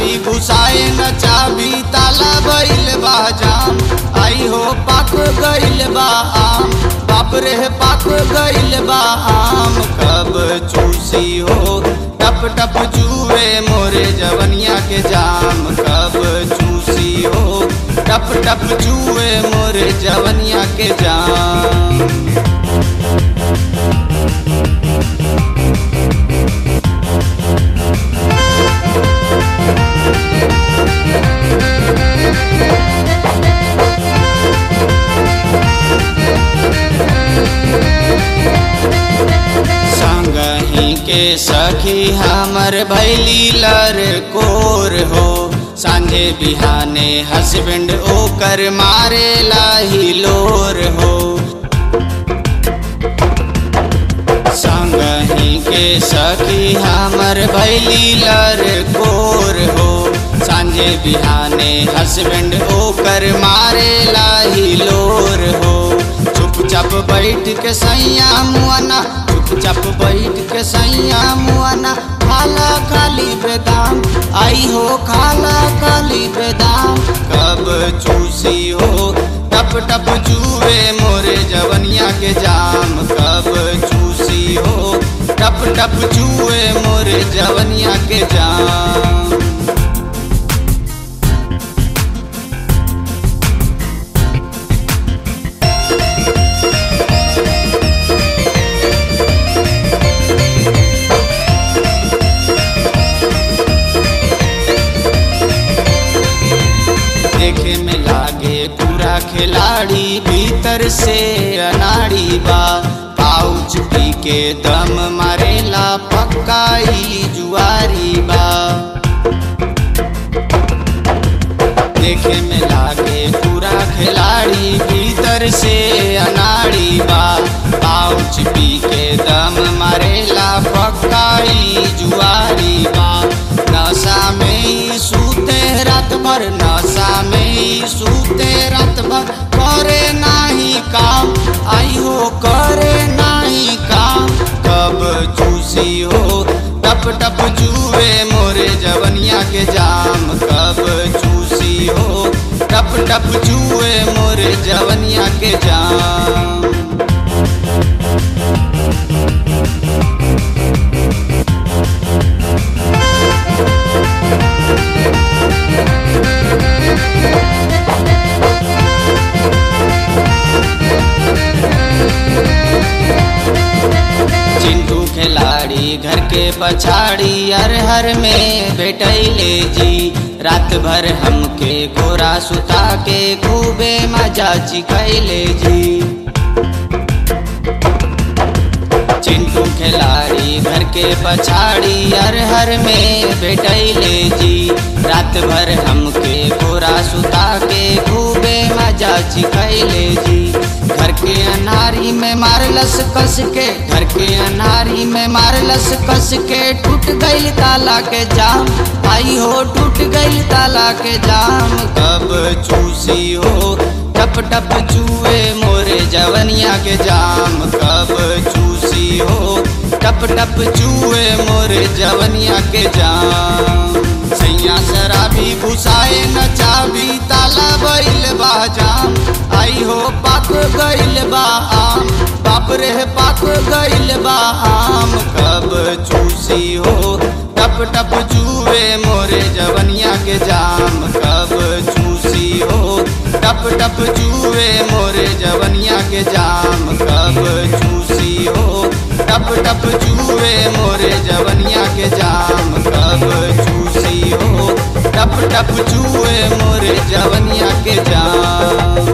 शराबी घुसाए न चाबी ताला भइल बा जाम आई हो पाक गइल बा आम बाप रे पाक गइल बा आम कब चूसी हो टप टप जुए मोरे जवनिया के जाम कब चूसी हो टप टप जुए मोरे जवनिया के जाम संगही के सखी हमर भैली लर कोर हो सांझे बिहाने हस्बैंड ओकर मारे लाही लोर हो संगही के सखी हमर भैली लर कोर हो सांझे बिहाने हस्बैंड ओकर मारे लाही लोर हो चुपचाप बैठ के सैया मुआना चुपचाप बैठ के सैया मुआना खाला खाली बेदाम आई हो खाला खाली बेदाम कब चूसी हो टप टप जुए मोरे जवनिया के जाम कब चूसी हो टप टप जुए मोरे जवनिया के जाम देखे में लागे पूरा खिलाड़ी भीतर से अनाड़ी बा पाउच पी के दम मारेला पक्काई जुआरी बा देखे में लागे पूरा खिलाड़ी भीतर से अनाड़ी बा पाउच पी के दम मारेला पक्काई जुआरी बा नशा में ही सूते रात भर नशा में ही सूते रात भर करे नाही काम आई हो करे नाही काम कब चूसी हो टप टप जुए मोरे जवनिया के जाम कब चूसी हो टप टप जुए मोरे जवनिया के जाम चिंटू खिलाड़ी घर के पछाड़ी हर हर में बैठैले जी रात भर हमके गोरा सुता के खूबे मजा चिखैले जी चिंटू खिलाड़ी घर के पछाड़ी हर हर में बैठैले जी रात भर हमके गोरा सुता के खूबे मजा चिखैले जी घर के अनारी में मारलस कस के घर के अनारी में मारलस कस के टूट गई ताला के जाम आई हो टूट गई ताला के जाम कब चूसी हो टप टप चूए मोरे जवनिया के जाम कब चूसी हो टप टप चूए मोरे जवनिया के जाम सैया शराबी घुसाए न चाबी ताला बैल बा जाम आई हो पाक गइल बा आम बाप रे पाक गइल बा आम कब चूसी हो टप टप जुए मोरे जवनिया के जाम कब चूसी हो टप टप जुए मोरे जवनिया के जाम कब चूसी हो टप टप जुए मोरे जवनिया के जाम कब चूसी हो टप टप जुए मोरे जवनिया के जाम